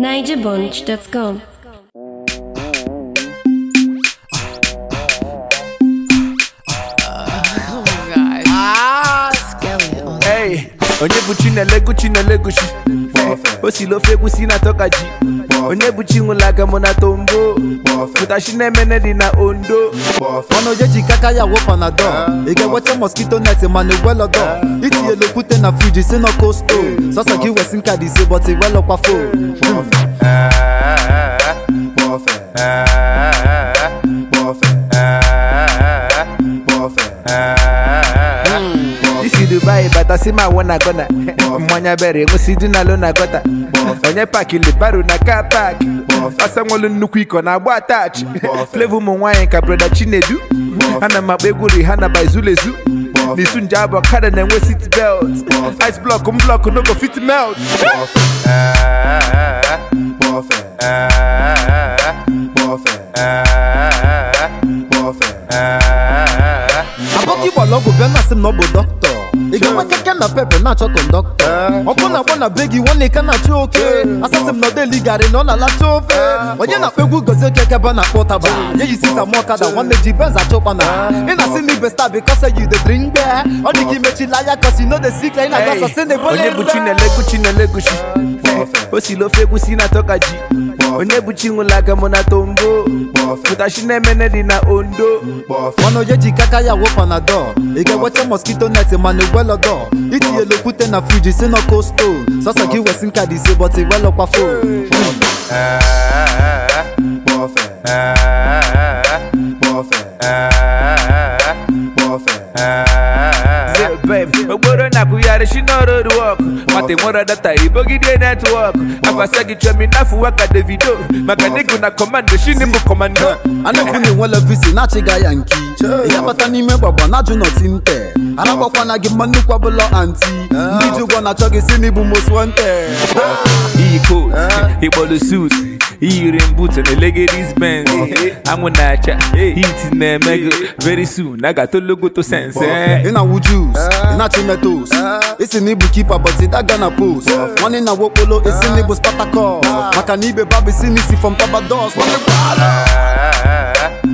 NigerBunch.com. Hey, onye bụ Chinelego Chinelegochi o si l'ofe egwusi na tokaji onye bụ Chinwụla aka mụ na tombo pụtachi na-emene dị na ondo ọnụ onye ji kaka ya wụ panadol ị ga-enweta mosquito net mana igwelọdọ itinyela okwute na friji si na kosto sọsọ gị wesi nka dị ise bọt igwelọkwa fo isi Dubai bata si ma wụ na gọna mmanya bere enwesi dị na lo na gọta onye pakili baro na ka paaki ọsa nwelu nnukwu iko na agba atachi flevo ụmụ nwaanyị ka breda Chinedu ana m akpa egwu Rihanna by Zulezu n'isu nje abụ ọkada na-enwe seat belt ice block m block no go fit melt abọka ịgbala ọgwụ bịa na-asị m na ọ bụ dọkịta ị ga-enwe keke na pepe na-achọ kọndọktọ ọkụ na-agba na be gị nwanne ka na-achọ oke asasị m na ọdeli garị na ọ na-alacha ofe onye na-akpa egwu gozie keke ebe a na-akpọ ụtaba ya yi sita m ọkada nwanne ji benz achọ ụkpana ị na-asị na ibe star because you dey drink beer ọ dị ka imechila anya cause you no dey sick ị na-aga Hey, sasị na ebole onye bụ Chinelego Chinelegochi o si l'ofe egwusi na tokaji onye bụ Chinwụla aka mụ na tombo pụtachi na-emene dị na ondo ọnụ onye ji kaka ya wụ panadol ị ga-enweta mosquito net mana igwelọdọ itinyela okwute na friji si na kosto sọsọ gị wesi nka dị ise bọt igwelọkwa fo Say, babe, okporo na-akwụgharị shi n'ọrụ wọk mata nwere data ibogide netwọk afasa gị chọmi n'afọ waka Davido maka nịgụ na kọmando shini bụ kọmando a na-ekwu na enwela visi na-achịga ya nki ị ga-abata n'ime gbagba na-ajụ nọti nte aragbakwana gị mma nnukwu ọbụla anti ndị ji ụgwọ na-achọ gị si n'ịbụ most wanted iyi coat ịkpọlụ suit iyiri mbut na legadis benz anwụ na-acha hit na-eme gị very soon a ga-atologoto sense eh. ị na-awụ jus ị na-achị metos isi na ịbụ kipa but daga na post nwanne na wokpolo isi na ịbụ spatakọs maka na ibe babụ isi n'isi from tabados nwanne gwara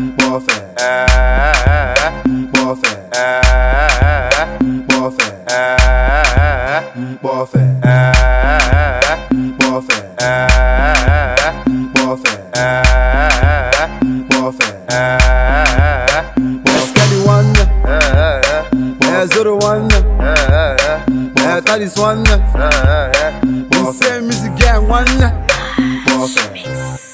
Skadi nwanne ee zoro nwanne ee tadis nwanne nse music gang nwanne